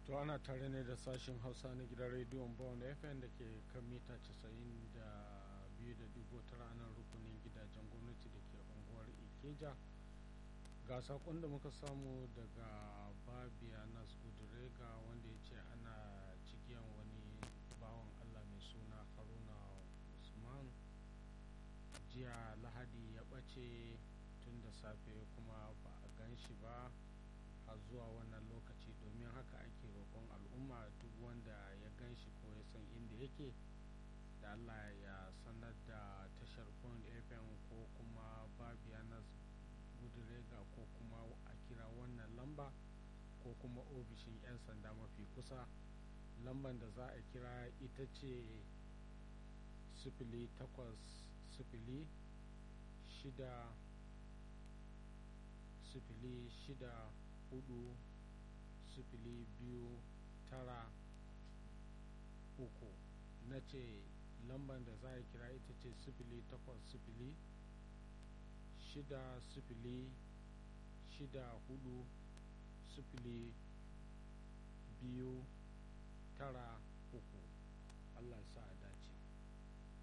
to ana tare ne da sashen hausa na gidan rediyon bawon fm da ke kan mita 92 da digo tara nan rukunin gidajen gwamnati da ke unguwar ikeja ga sakon da muka samu daga babia nas gudurega wanda ya ce ana cikiyan wani bawan allah mai suna haruna usman jiya lahadi ya ɓace tun da safe kuma ba a gan shi ba har zuwa wannan lokaci domin haka ake roƙon al'umma duk wanda ya gan shi ko ya san inda yake da allah ya sanar da tashar point fm ko kuma babianas gudurega ko kuma a kira wannan lamba ko kuma ofishin 'yan sanda mafi kusa lamban da za a kira ita ce sifili takwas sifili shida sifili shida hudu sifili biyu tara uku na ce lamban da za a kira ita ce sifili takwas sifili shida sifili shida hudu sifili